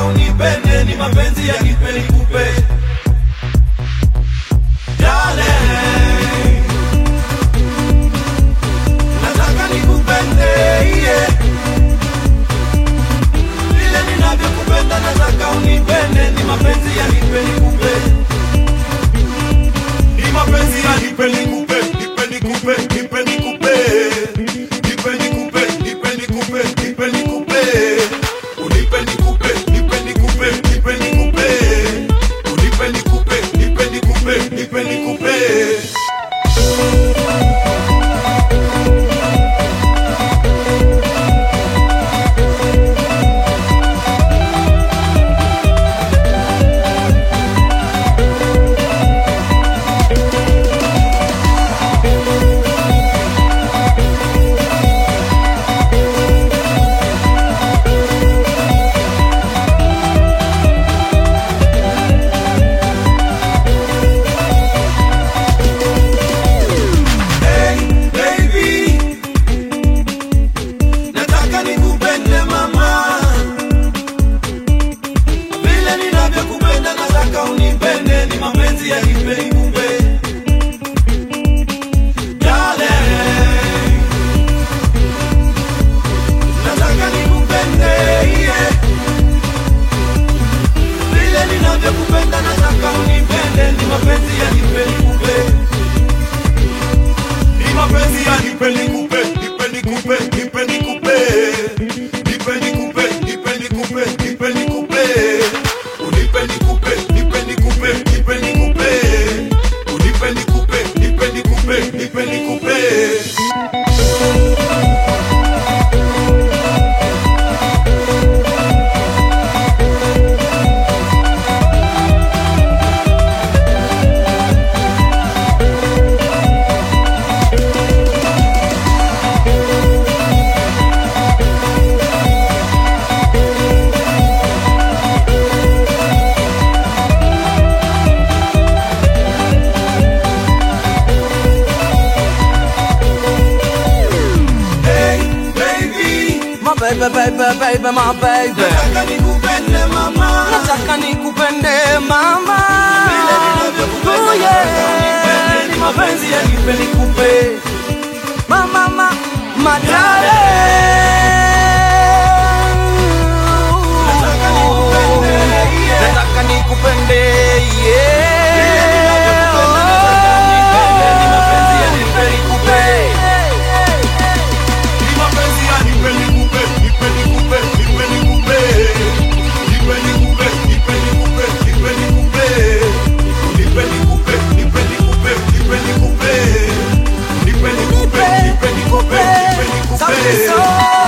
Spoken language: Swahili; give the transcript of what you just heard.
unipende, ni mapenzi ya nipe nikupe. Darling, nataka nikupende, yeah. Vile ninavyokupenda nataka unipende, ni mapenzi ya nipe nikupe. Ni mapenzi ya nipe nikupe, nipe nikupe, nipe nikupe. Nipe nikupe, nipe nikupe, nipe nikupe. Unipe nikupe, nipe nikupe, nipe nikupe. Unipe nikupe, nipe nikupe, nipe nikupe. Hey, baby, nataka nikupende mama, vile ninavyokupenda nataka unipende, ni mapenzi ya nipe nikupe. Darling, nataka nikupende, yeah. Vile ninavyokupenda nataka unipende, ni mapenzi ya nipe nikupe. Ni mapenzi ya nipe nikupe, nipe nikupe, nipe nikupe. Nipe nikupe, nipe nikupe, nipe nikupe. Unipe nikupe, nipe nikupe, nipe nikupe. Unipe nikupe, nipe nikupe, nipe nikupe. Hey, baby, My baby, baby, baby, my baby. nataka nikupende mama. Nataka nikupende mama. Vile ninavyokupenda Oh, nataka unipende, yeah. ni mapenzi ya nipe nikupe. Mama, ma, my darling. Nataka nikupende, yeah. Nataka nikupende, yeah. Ni mapenzi ya nipe nikupe. Ni mapenzi ya nipe nikupe, nipe nikupe, nipe nikupe. Nipe nikupe, nipe nikupe, nipe nikupe. Nipe nikupe, nipe nikupe, nipe nikupe. Nipe nikupe, nipe nikupe, nipe nikupe. Sauti Sol.